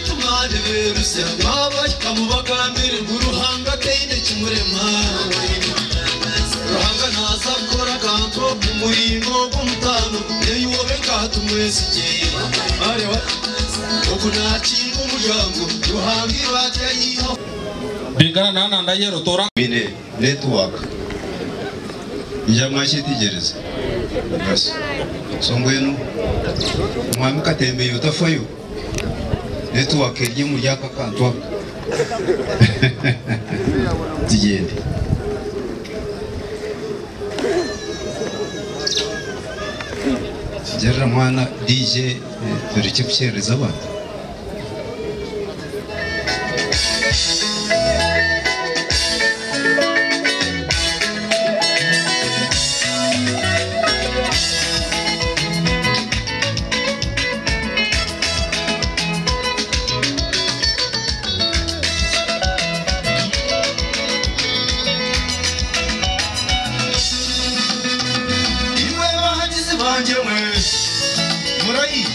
abavandimwe rusengwa abashyika mu bagambiriwe uruhanga ateye intoki umurema ruhanga ntazakora kanto mu murimbo w'umutano yewe wowe kato umwesigeye bareba uku nakinga umuryango ruhanga ibajya yiho Lingana na nanda yero tora mine netiwaka njamwachitegereza basi songwenu mwami katembeye utafayo netiwaka erye muryakakantwaka tugende gerera mwana dj eh, tureke kukerereza abana iwe bahagizi banjye mwe murayi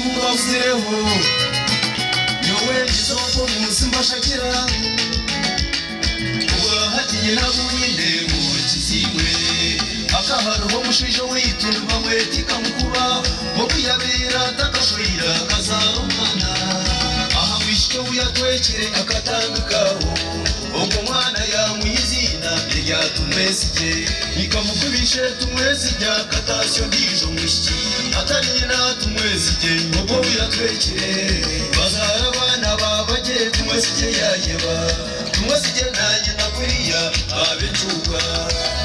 muba uzireho yowe izoko munsi mbashakira ubahagiye nabuwinde mu kizimwe akaharuho mushijo witumba mweti kamukuba wo kuyabera takashoyira kazarumana aha mwishike uyatwekere akatandikaho ubwo mwana yamwizina iryatumwesije ikamukubishe tumwesijya katasiyo ndijo mwishiki atari nyina tumwesije ubwo uyatwekere bazara abana babage tumwesije yayeba tumwesije nanjye nakuriya abicuka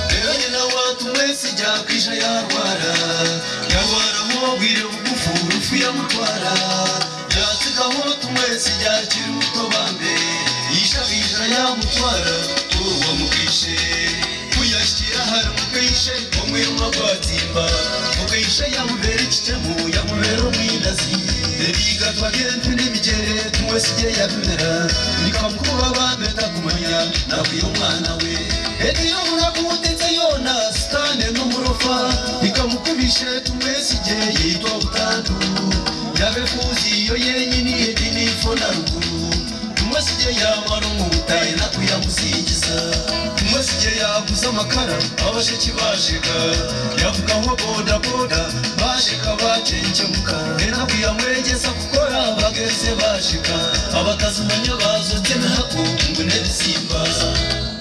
rero nyina watumwesijya kwisha yarwara yarwara mubwire bugufu rufu yamutwara yatikaho tumwesijya kiri utobambe yishabisha yamutwara uwo mukishe kuyashyira hari mukishe umwirwa rwatimba mukishe yamubera ikitemu yamubera umwinazi biga twagenda n'imigere tumwesijye yabimera nikamukuba bameta kumenya nabwiye umwana we etiyo murakunditse yona sitane n'umurofa ikamukubishe tumwesijye yitwa butandu yabe fuzi iyo yenyine yedini fo na ruguru umusije yamara umutahe nakuyamusingiza umusije yaguze amakara abashiki bashika yavuga nko boda boda bashika bacengemuka enakuyamwegeza gukora bageze bashika abakazi umenya bazotse nako ngo nebisimba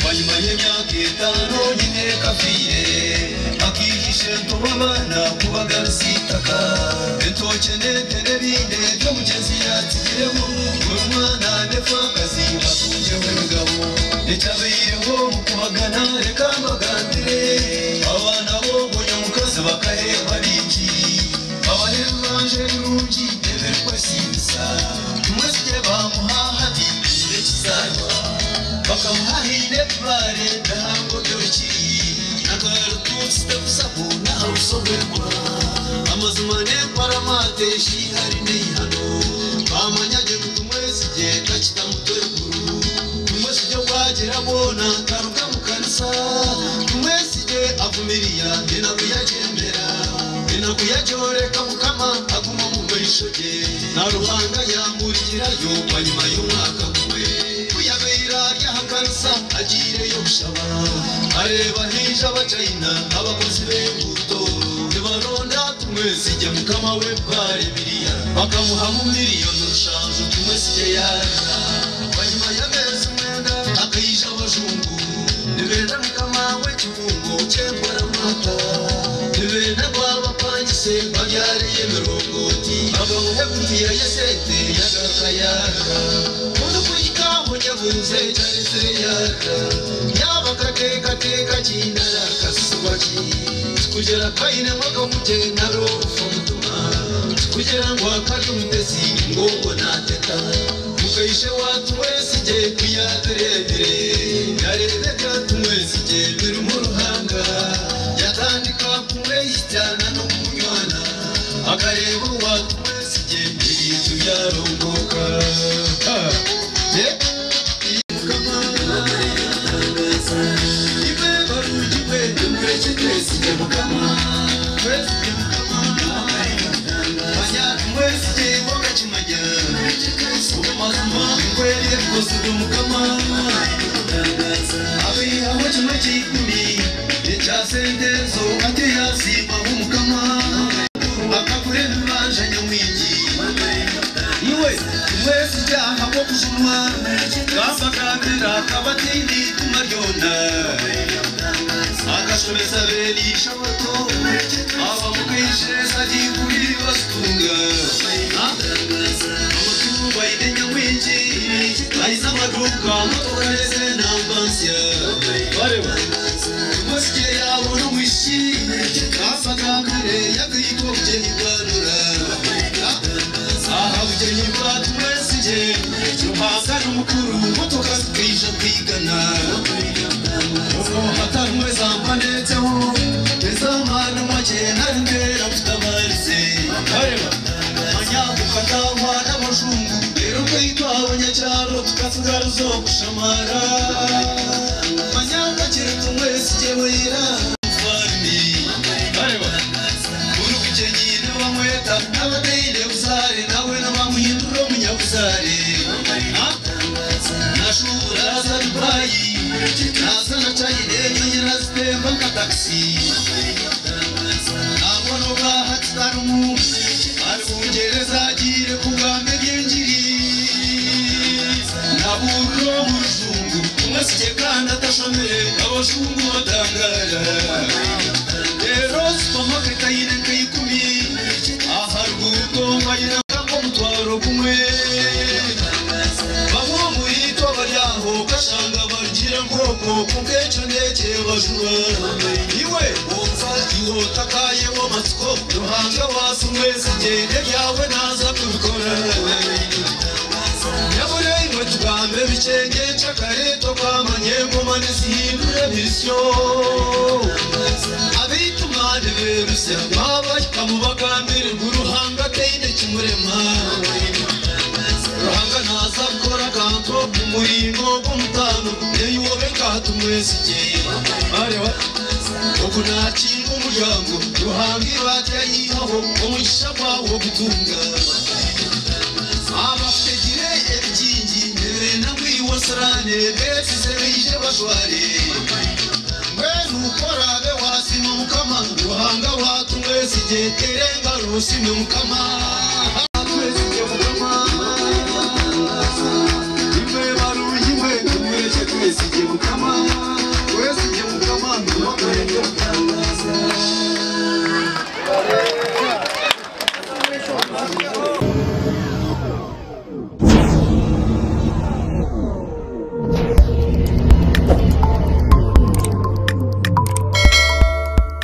wanyuma y'imyaka itanu nyine kafire akihishe ntubabana kubagarusitaka etoke netene binde byo mugezi yatsigiremo buri mwana nefakazi asungewe mugabo ecyabeyeho mu kubagana reka mbagandire abana bo bonyamukazi bakaheba biki abaremanje n'urugi eberwa simisa tumwesige bamuhahadi igihe kizarwa bakamuhahire bare ndahango byoroki nakarututsi ndagusaho nahawe usomerwa amazu manekwa aramate shihari neyihano bamanyage gutumwesige kakitamutorekuru tumwesige wagera bona karuka mukanisa tumwesige avumiriya ndenakuyagendera inakuyajoreka mukama aguma mugorishoge na ruhanga yamurigirayo wanyuma y'umwaka mwe kuyabera ryahakanisa agireyo gushaba areba hija abacayina abakozi b'imbuto ntibaronda tumwesijya mukama we bwarebiriya bakamuha mu miliyoni eshanu tumwesijya yaza wanyuma y'amezi umwenda akayija abajungu nibenda mukama we kibungo cyembaramata bene rwabapangise babyariye mirongoti abamuhegutiya yasete yagakayaka mudukurikaho nyabuze cyane sereyaka yaba akatekateka kindara kasubaki kugera kaine mwaka muje narofo mutuma kugera ngo akari umutesi ngo ngo nateta mukayishe watu wesije kuyaterebire yareze byatumwesije biri mu ruhanga yatandika kumwehitana no kunywana akareba uwatu wesije ibintu byarongoka Ah, yeah. kusiga umukama abeyaho kimwe cy'ikumi icya sendezo ate yasimbaho umukama akagure ntibanje nyamwigi iwe wese ujyaha bwo kujumwa gasakambira kabatindi tumaryona agashobeza bene ishaboto aba mu kwishereza agiye kuri basutunga amatungo ayide nyamwingi ayize amaduka amaduka yeze n'ambansiya bareba umusike yabona umushi gasakambire yakiyitwa bugeni bwanura aha bugeni bwatu wese nge ruhanga n'umukuru motoka zikije kwigana ubwo hatari umwe zamba ndetseho ezamana make nari mbera mfite abarize areba manyaguka atahwa n'abajungu rero ubwo yitwabonyacyaro tukasigara zo gushamara manyagakire tumwese igewe yirafarimi areba urugukye nyine bamweta n'abadeyine buzare nawe n'abamuhindura umunyabuzare nashura aza dubayi naza na chayine nyonyera zitemba nka taxi nabona ubwaha tutarumu ari bungereza agire ku bwambe byinjiri naburo muruzungu umwesige kandi atashomere abazungu batangara rero supamaketi ayine nk'ayikumi aharuguru tombayira nko mutwaro kumwe bamwe muri to baryaho gashanga bagira nkoko kukenshi ndege bajura iwe wumva ihota kayeho matsiko ruhanga wasi umwezi gende yawe ntaza kubikora nyabure imwe tugambe bicenge cakareto kwamanye ngoma nizihindure bisyo abitumane berusya mwabaka mu bagambire ngo uruhanga teine kimurema ruhanga ntazakora kanto mu murimo gw'umutano neyuwobe ngatumwesige areba uku nakinga umuryango ruhanga ibati yayihaho umugisha gwawo gutunga abafegire ebyingi nerena kwiwosirane besize bije bajware mwe nukorabe wasima mukama ruhanga watumwesigeterenga rusime mukama